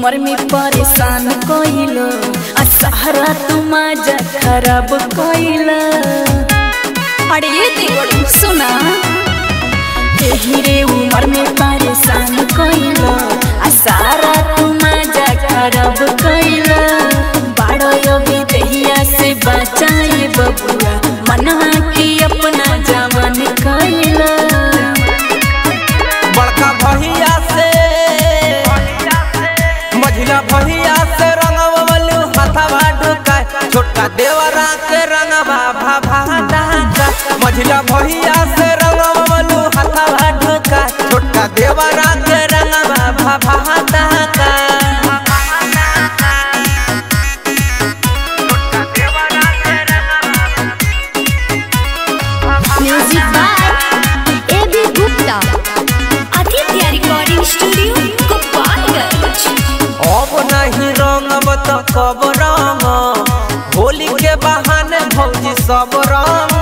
उम्र में परेशान कइलो आ सहारा तू मजा खराब कइला अरे ये देवर सुना एही रे उम्र में परेशान कइलो आ सारा तू मजा खराब कइला बाड़ो योगी दहिया से बचाए बबुआ मनवा के अपना जवान कइला बड़का भैया से मझिला भैया से रंगवलू हथवा ढुकाय छोटका देवरा के रंगवा भाभा डाका मझिला भैया से रंगवलू हथवा ढुकाय छोटका देवरा के रंगवा भाभा डाका music by A B Gupta Aditya recording studio Gopalganj अब नहीं रंगब तो कब रंग होली के बहाने भौजी सब रंग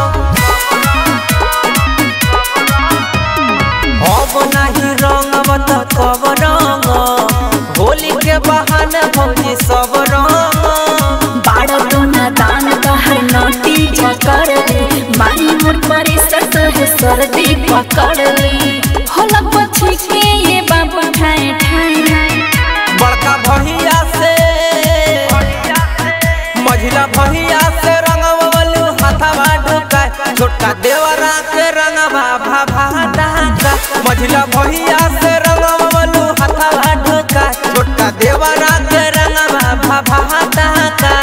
अब नहीं रंगब तो कब रंग होली के बहाने भौजी सब रंग बाड़ा तो नादान कहर नोटी झकड़ ले मारी मोर परे सत है सर्दी पकड़ ले होला पछी के ये बाबू ठाए ठाए बड़का भैया से मझिला भैया से रंगवलू हथवा ढुकाय छोटका देवरा के रंगवा भाभा डाका मझिला भैया से रंगवलू हथवा ढुकाय छोटका देवरा के रंगवा भाभा डाका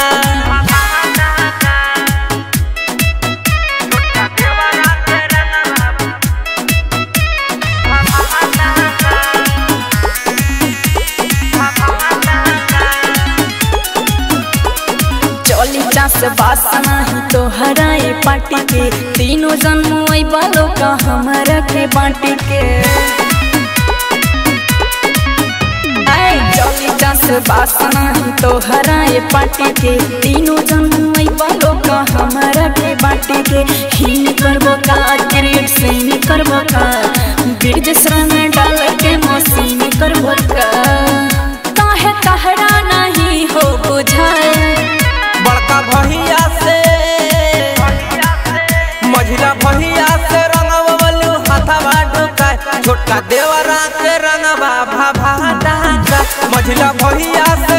चली चास बासना ही तो हराए पार्टी के तीनों जन्म आई बालों का हमारा के बाटी के आए चली चास बासना ही तो हराए पार्टी के तीनों जन्म आई बालों का हमारा के बाटी के हीन करबो का क्रिएट सीन करबो का बीज श्रम डाल के मसीन करबो का काहे कहरा नहीं हो बुझाए बड़का भैया से मझिला भैया से रंगवलू हथवा ढुकाय छोटका देवरा के रंगवा भाभा डाका मझिला भैया से